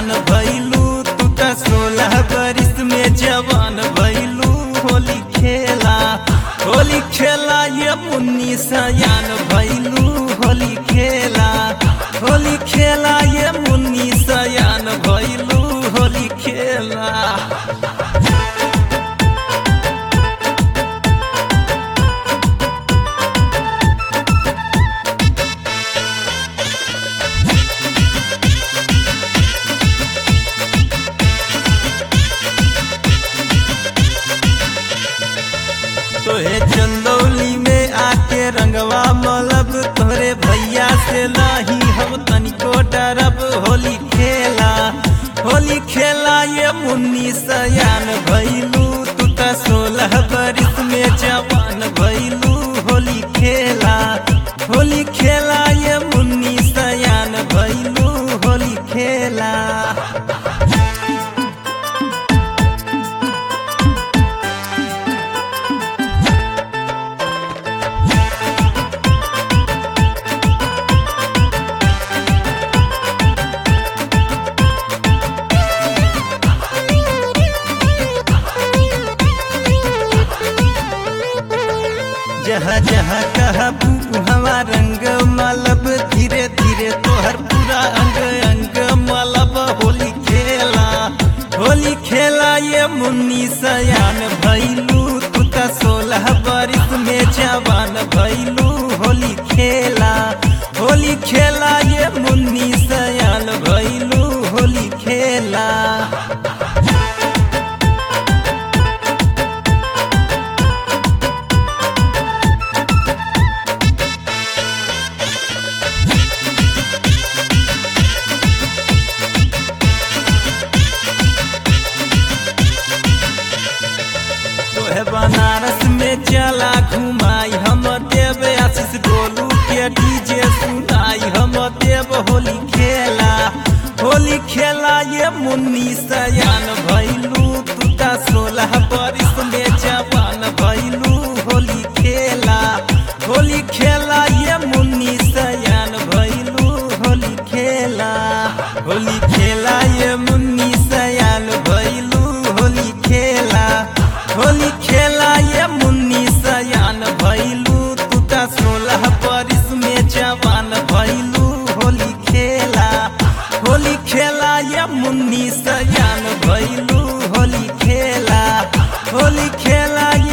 सयान भैलू तू त सोलह बरिस में जवान भैलू होली खेला होली खेला ये मुन्नी सयान भैलू होली खेला होली खेला ये मुन्नी सयान भैलू होली खेला तोहे चंदौली में आके रंगवा मलब तोरे भैया से नहीं हम तनिको डरब होली खेला होली खेला ये मुन्नी सयान भैलू तू त सोलह बरिस में जवान भैलू होली खेला होली खेला ये मुन्नी सयान भैलू होली खेला जहाँ जहाँ कहबू हवा रंग मलब धीरे धीरे तोहर पूरा अंग अंग मलब होली खेला होली खेला ये मुन्नी सयान भैलू तू त सोलह बरिस में जवान भैलू होली खेला होली खेला ये मुन्नी सयान भैलू होली खेला तोहे बनारस में चला घुमाई हम देव आशीष गोलू के डीजे सुनाई हम देव होली खेला होली खेला ये मुन्नी सयान भैलू तू त सोलह बरिस में जवान भैलू होली खेला होली खेला ये मुन्नी सयान भैलू होली खेला होली खेला ये मुन्नी सयान भैलू होली खेला होली खेला ये मुन्नी सयान भैलू तू त सोलह बरिस में जवान भैलू होली खेला होली खेला ये मुन्नी सयान भैलू होली खेला होली खेला